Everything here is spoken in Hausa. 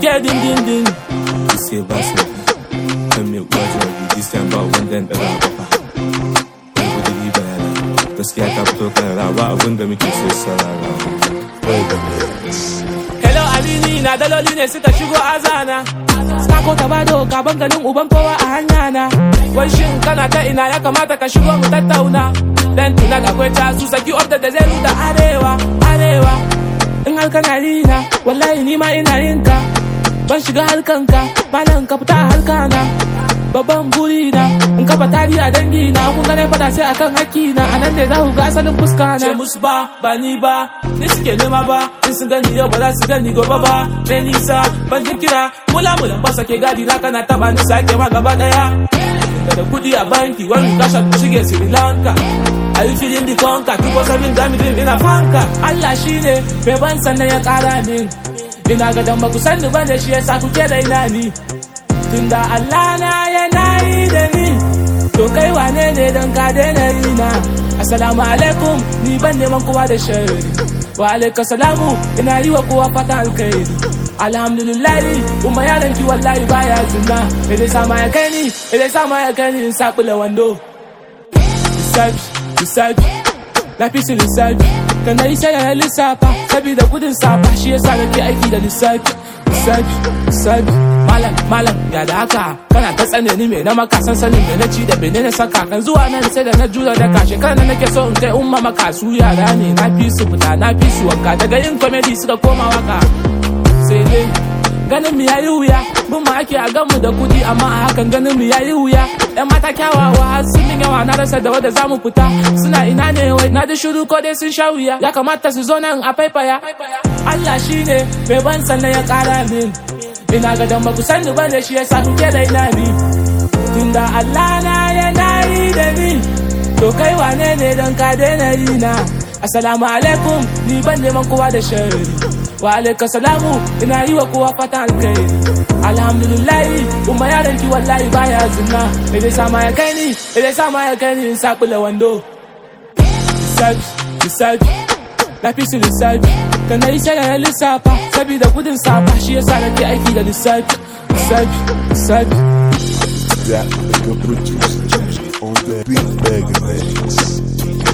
get din din din Ki sai ba su kan mai uwa jawabi this time ba wanda ya ɗaga kafa wani kudi bayana gaskiya ta fito karara ba abin da muke so sarara hello alini na daloli ne suka shigo azana Sako ta bado gaban ganin uban kowa a hanya na wai shin kana ta ina ya kamata ka shigo mu tattauna dan tuna da kwai ta su saki order da zai da arewa arewa in har kana rina wallahi ni ma ina yin ka ban shiga harkanka malam ka fita a harkana babban buri na in kafa tari a dangi na kun gane fada sai akan haki na anan ne za ku ga asalin fuska na ce musu ba ba ni ba ni suke nema ba in sun gani yau ba za su gani gobe ba mai nisa ban ji kira mula mulan ba sake gadi na kana taba ni sake ma gaba daya da kudi a banki wani kasha ku shige Sri Lanka Are you feeling the conquer? People seven gami dream ina fanka Allah shine bai ban sannan ya kara min Ina ga dan baku sani ba da shi yasa kuke da ina ni Tunda Allah na yana yi da ni To kai wane ne don ka daina yi na Assalamu alaikum ni ban neman kowa da shari Wa alaika salamu ina yi wa kowa fata alkhairi Alhamdulillahi kuma yaran ki wallahi baya zina Ile sama ya kai ni ile sama ya kai ni in sakula wando Lissafi lissafi na fi su lissafi Kana yi sai na lissafa Sabida gudun safa shi yasa nake aiki da lissafi Lissafi lissafi malam malam ya da haka kana ta tsane ni me na maka san sanin me na ci da bene na saka kan zuwa nan sai da na jura da kashe kana nake so in kai umma maka su yara ne na fi su fita na fi su wanka daga yin comedy suka koma waka sai dai ganin mu yayi wuya mun ma ake a gamu da kudi amma a hakan ganin mu yayi wuya yan mata kyawawa har sun min yawa na rasa da wanda zamu fita suna ina ne wai na da shiru ko dai sun sha wuya ya kamata su zo nan a faifaya Allah shine bai ban sannan ya kara min ina ga dan baku sani ba da shi yasa kuke da ina ni tunda Allah na yana yi da ni to kai wane ne don ka daina yi na assalamu alaikum ni ban neman kowa da shari wa alaika salamu ina yi wa kowa fatan alkhairi alhamdulillahi kuma yaran ki wallahi baya zina me zai sama ya kai ni me zai sama ya kai ni in sakula wando lissafi lissafi na fi su lissafi kan na yi sai na lissafa sabida gudun safa shi yasa nake aiki da lissafi lissafi lissafi That nigga producer on that big bag of eggs.